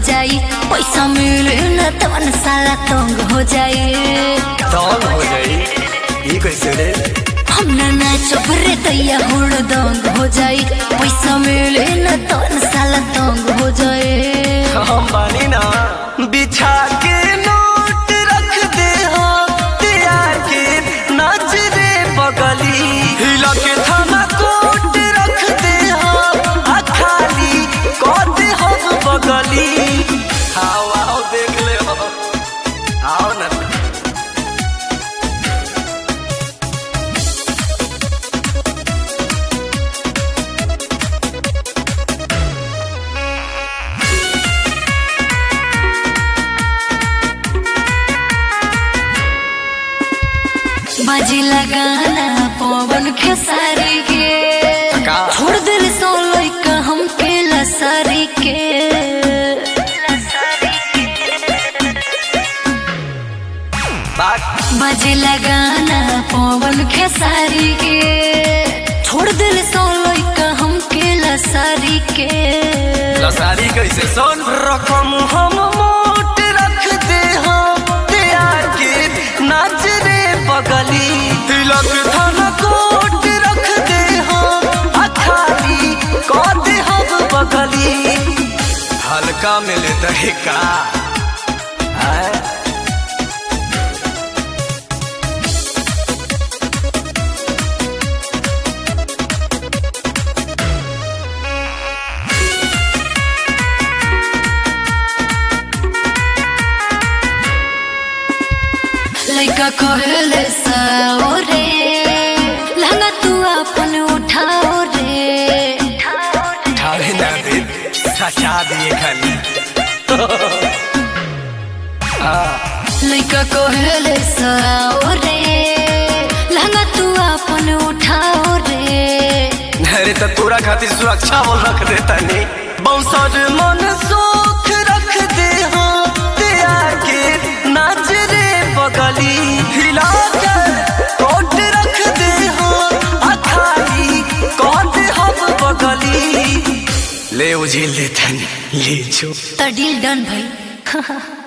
जाई पैसा मिले न तवन साला तंग हो जाई दंग हो जाई ई कैसे रे हम ना नाचब रे दैया हुड़ दंग हो जाई पैसा मिले न तवन साला तंग हो जाई हम बानी ना बिछा के नोट रख दे हो तैयार के नाच रे बगली हिला के थाना कोट रख दे हो आ खाली कद हो बगली आओ आओ देख ले हो आओ ना बाजी लगाना पवन खेसारी के का? छोड़ दिल सो लइका हमके लसारी के बात बाजी लगाना पवन खेसारी के छोड़ दिल सो लइका हमके लसारी के लसारी कैसे सोन रकम हम मोट रख दे हो तैयार के नाच रे बगली तिलक धन कोट रख दे हो अखाली कद हम बगली हल्का मिले दहिका आए लइका कहले साओ रे लहंगा तू अपन उठाओ रे ठावे ना दे सचा दिए खाली लइका कहले साओ रे लहंगा तू अपन उठाओ रे अरे तो तोरा खातिर सुरक्षा बोल रख दे तनी बौसर मन सोख रख दे हो तैयार के नाच रे बगली हिला के कोट रख दे हो अखाली कोट हम बगली ले उझिल दे तनी ले जो त डील डन भई